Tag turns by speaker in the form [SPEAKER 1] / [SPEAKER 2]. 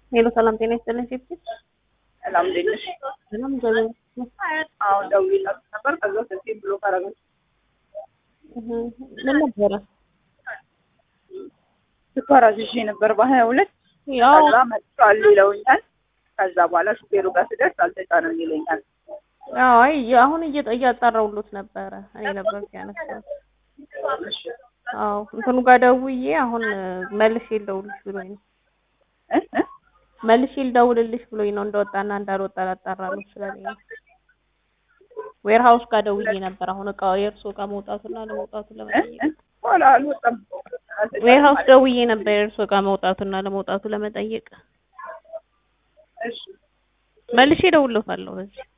[SPEAKER 1] ሄሎ ሰላም ጤና ይስጥልኝ ሴፍቲ
[SPEAKER 2] ሰላም እንዴት ነሽ?
[SPEAKER 1] ሰላም እግዚአብሔር ይመስገን።
[SPEAKER 2] አሁን ደውዬላት ነበር። ከዛ ስልኬን ብሎ ካረገች
[SPEAKER 1] እህ ምን ነበረ?
[SPEAKER 2] ስኳር አዝዤ ነበር በሀያ ሁለት
[SPEAKER 1] ያው
[SPEAKER 2] ከዛ መጥቷል ይለውኛል። ከዛ በኋላ ሹፌሩ ጋር ስደርስ አልተጫነም ይለኛል።
[SPEAKER 1] ያው አይ አሁን እየጠ- እያጣራሁሎት ነበረ እኔ ነበር ያነሳው።
[SPEAKER 2] እሺ
[SPEAKER 1] አዎ እንትኑ ጋር ደውዬ አሁን መልሼ ልደውልልሽ ብሎኝ ነው
[SPEAKER 2] እ እ
[SPEAKER 1] መልሼ ልደውልልሽ ብሎኝ ነው እንደወጣና እንዳልወጣ ላጣራሎት ስለሌለ ነው። ዌር ሃውስ ጋር ደውዬ ነበር አሁን እቃው የእርሶ እቃ መውጣቱና ለመውጣቱ
[SPEAKER 2] እ
[SPEAKER 1] ለመጠየቅ
[SPEAKER 2] እ በኋላ አልወጣም።
[SPEAKER 1] ዌር ሃውስ ደውዬ ነበር የእርሶ እቃ መውጣቱና ለመውጣቱ ለመጠየቅ
[SPEAKER 2] እሺ
[SPEAKER 1] መልሼ እደውልልዎታለሁ በዚህ